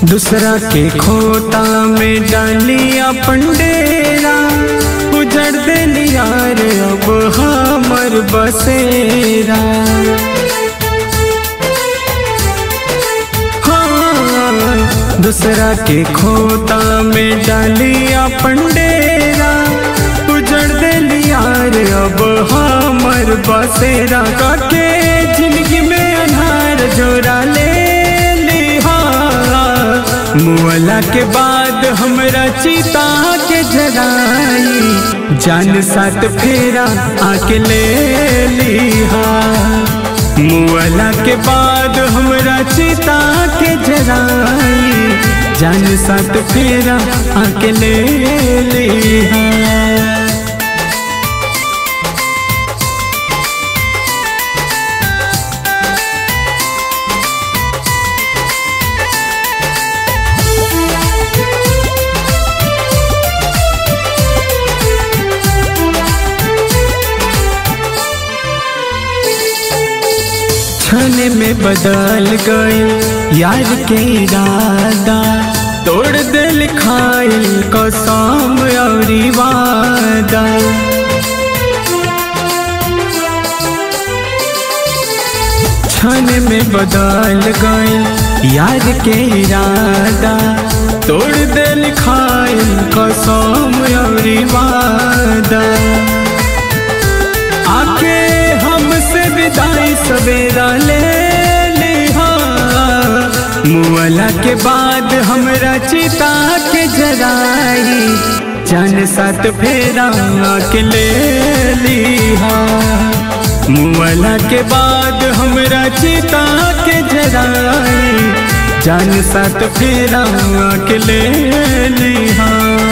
दूसरा के खोता में डालिया पंडेरा उजड़ देली यार अब हमर बसेरा हाँ, दूसरा के खोता में डालिया पंडेरा उजड़ देली यार अब हमर बसेरा काके जिंदगी में अनहार जोरा ले लिहा मुअला के बाद हमरा चिता के जराई जान साथ फेरा आके ले लिहा मुअला के बाद हमरा चिता के जराई जान साथ फेरा आके ले लिहा क्षण में बदल गए यार के इरादा तोड़ दिल खाइल कसम और वादा क्षण में बदल गए यार के इरादा तोड़ दिल खाइल कसम और वादा आके हमसे विदाई सवेरा ले लिहा मुअला के बाद हमरा चिता के जराई जान साथ फेरा के ले लिहा मुअला के बाद हमरा चिता के जराई जान साथ फेरा के ले लिहा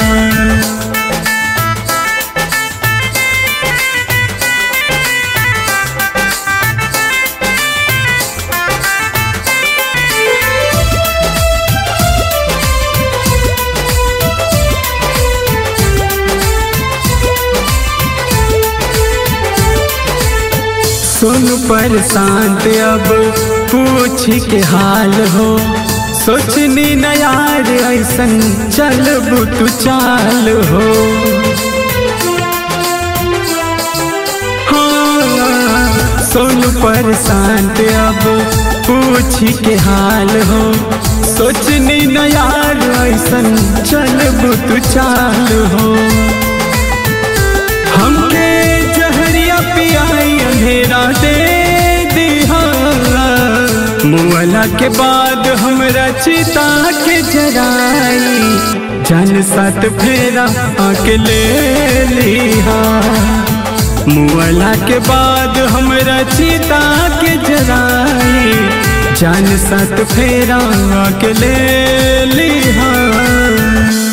सुन पर शांत अब पूछ के हाल हो सोचनी न यार ऐसन चल तू चाल हो हाँ, सुन पर शांत अब पूछ के हाल हो सोचनी न यार ऐसन चल तू चाल हो हमके जहरिया पियाई अंधेरा दे दिहा मुअला के बाद हमरा चिता के जराई जान साथ फेरा आके ले लिहा मुअला के बाद हमरा चिता के जराई जान साथ फेरा आके ले लिहा